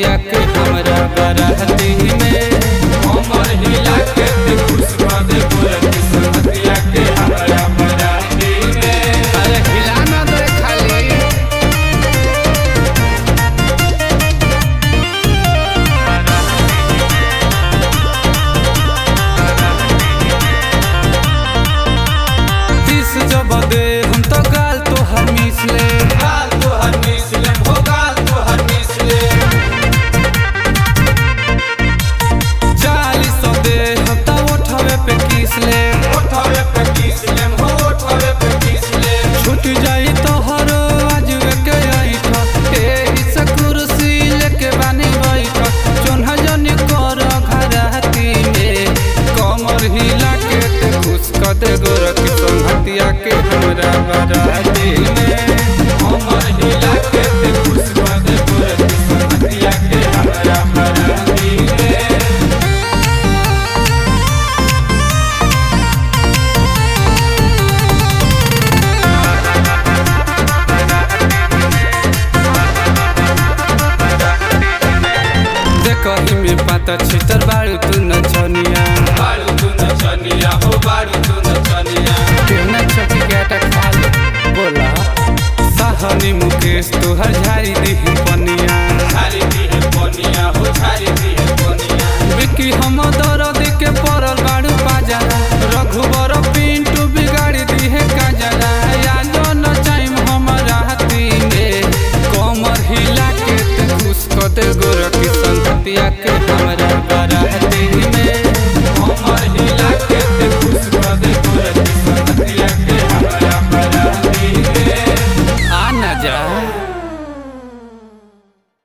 संगतिया के हमरा बराती में कमर हिला के ते खुश कर दे गोरखी संगतिया के हमरा बराती में अरे हिला ना दे खाली तीस जब दे हम तो गाल तो हर मिसले गाल तो हर मिसले हो गाल तो हर मिसले चालीस सौ दे हम तो उठवे पे किसले ओठवे पे किसले हो ओठवे पे किसले छूट जाई तो हर आज के ऐठ एही से कुर्सी लेके बानी बैठ चोन्हा जनी कर घराती में कमर हिला के ते खुश कर दे गोरखी संगतिया के हमरा बराती में कमर हिला के ते खुश कर दे गोरखी संगतिया के हमरा बराती में देखही में पाता छितर बाड़ू तू न छनिया बारू तू नचनिया हो बारू तू नचनिया केना छकी गाटा खाली बोला साहनी मुकेश तोहर झारी दीही पनिया छारी दी है पनिया हो छारी दी है पनिया बिकी हम दर